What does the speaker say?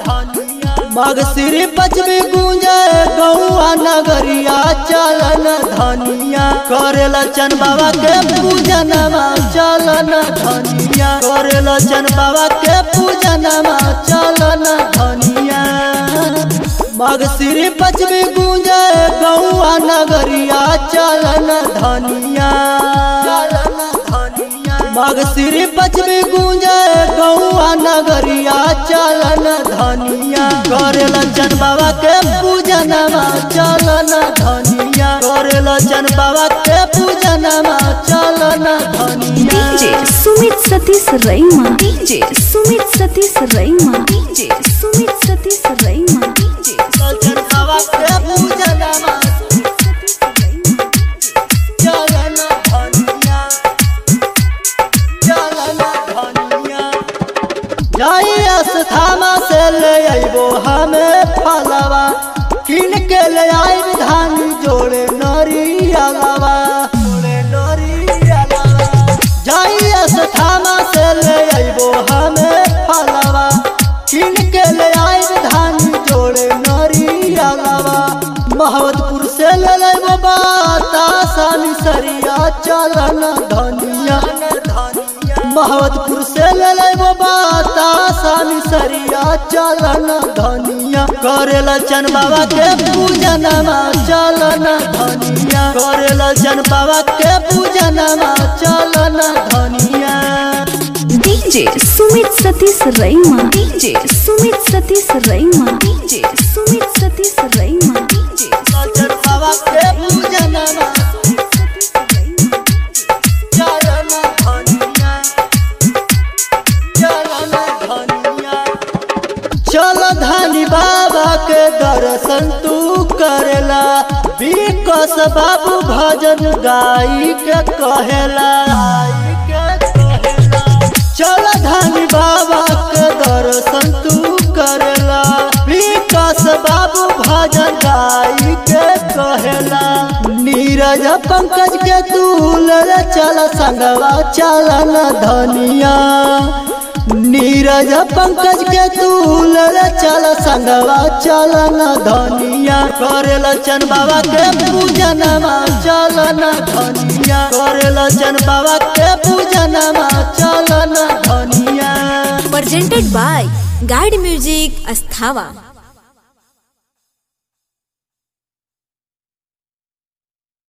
मग श्री पचमी गूंजे गौआ नगरिया चलन धनिया करेला चन बाबा के पूजनमा चलन धनिया करेला चन बाबा के पूजनमा चलन धनिया मग श्री पचमी गूंजे गौआ नगरिया चलन धनिया चलन धनिया मग श्री पचमी गूंजे गौआ नगरिया चलन धनिया करेला चन बाबा के पूजनमा चलन धनिया करेला चन बाबा के पूजनमा चलन धनिया DJ Sumit Satish Raima. DJ Sumit Satish Raima. DJ Sumit Satish Raima. DJ चन बाबा के पूजनमा चलन धनिया चलन धनिया जाई अस्थामा से ले अइबो हमें फलवा किन के ले आई धान जोड़े नरियलवा जोड़े नरियलवा जाई अस्थामा से ले अइबो हमें फलवा किन के ले आई धान जोड़े नरियलवा महवतपुर से ले लेबो बाता सानी सरिया चलन धनिया महवतपुर से ले लेबो बाता सानी सरिया चलन धनिया करेला चन बाबा के पूजनमा चलन धनिया करेला चन बाबा के पूजनमा चलन धनिया DJ Sumit Satish Raima. DJ Sumit Satish Raima. DJ Sumit Satish Raima. DJ चन बाबा के पूजनमा चलन धनिया चलन धनिया चल धनी बाबा के दर्शन तू करेला विकस बाबू भजन गाई के कहेला चल धनी बाबा के दर्शन तू करेला विकस बाबू भजन गाई के कहेला नीरज पंकज के तूल चल संगवा चलन धनिया नीरज पंकज के तूल चल संगवा चलन धनिया करेला चन बाबा के पूजनमा चलन धनिया करेला चन बाबा के पूजनमा चलन धनिया presented by Guide Music Asthava.